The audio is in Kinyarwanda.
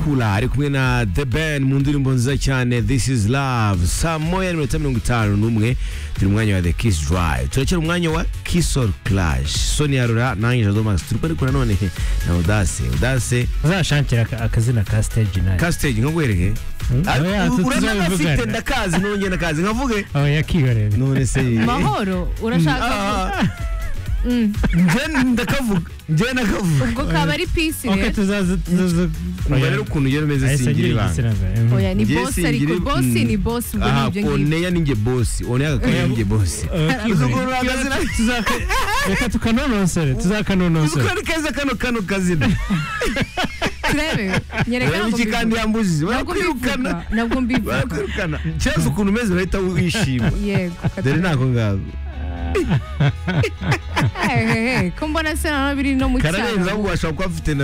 Kula ari kumwe na The Ben mu ndirimbo nziza cyane This is Love saa moya n'iminota mirongo itanu n'umwe turi mu mwanya wa The Kiss Drive turakira umwanya wa Kiss or Clash Sonia Rora nanjye Jado Max turi kwerekana none na Audace Audace uzashakira aka- akazina ka stage nayo ka stage nkagwereke oya, tu- uranafite tuzabivugana. ndakazi nongeye ndakazi nkavuge aho yakihoreye none se mahoro urashaka Ah, ah, Mm, njye ndakavuga njye nakavuga ubwo kaba ari pisi ok rero tuzaza tuzaza umva rero ukuntu ugera umeze ahise singira ibanga agira igitsina gore mhm. oya ni Njye bosi ariko singira- bosi Mm. ni bosi ubwo aha nibyo ngibyo oneya ninjye bosi oneya kakaba ninjye bosi Abakihoreye. Tuzugurura akazina Tuzaka- reka tukanonosore tuzakanonosore uzukora keza kano kano kazina turebe nyereka ureba ntabwo iki kandi mbivuga. yambujije ntabwo mbivuga barakwirukana ntabwo mbivuga barakwirukana cyangwa ukuntu umeze urahita wishima yego dore nako ngako Eh, eh, eh, ko mbona se naho biri no mu cyaro kararenza ahubwo washobora kuba afite na